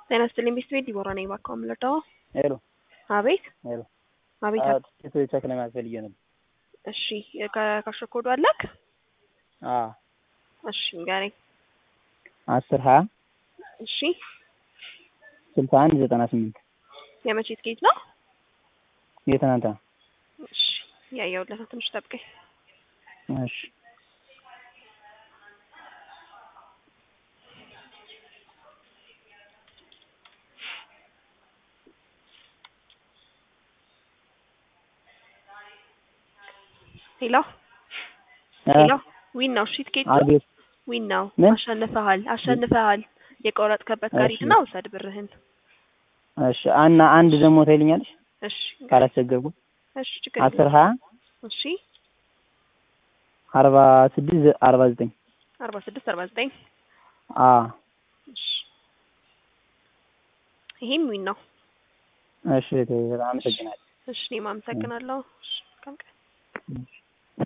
ጤና ይስጥልኝ ቤት ቤት ዲቦራ ነኝ። እባክዎ የምልወደው ሄሎ አቤት ሄሎ አቤት አዎ ቲኬት ቼክ ለማድረግ ፈልጌ ነበር። እሺ ከካሽ ኮዱ አለክ? አዎ እሺ ንገረኝ። አስር ሀያ እሺ ስልሳ አንድ ዘጠና ስምንት የመቼ ትኬት ነው? የትናንት ነው። እሺ ያየሁለት ነው። ትንሽ ጠብቀኝ። እሺ ሄሎ ሄሎ ዊን ነው። እሺ ትኬቱ አቤት ዊን ነው። ምን? አሸንፈሃል አሸንፈሃል። የቆረጥከበት ጋር እሺ። ሂድና ውሰድ ብርህን። እሺ እና አንድ ደግሞ ታይልኛለሽ እሺ ካላስቸገርኩ እሺ ችግር አስር የለም። ሀያ እሺ አርባ ስድስት ዘ- አርባ ዘጠኝ አርባ ስድስት አርባ ዘጠኝ አዎ እሺ ይሄም ዊን ነው። እሺ እህቴ በጣም አመሰግናለሁ። እሺ እኔም አመሰግናለሁ። እሺ መልካም ቀን። እሺ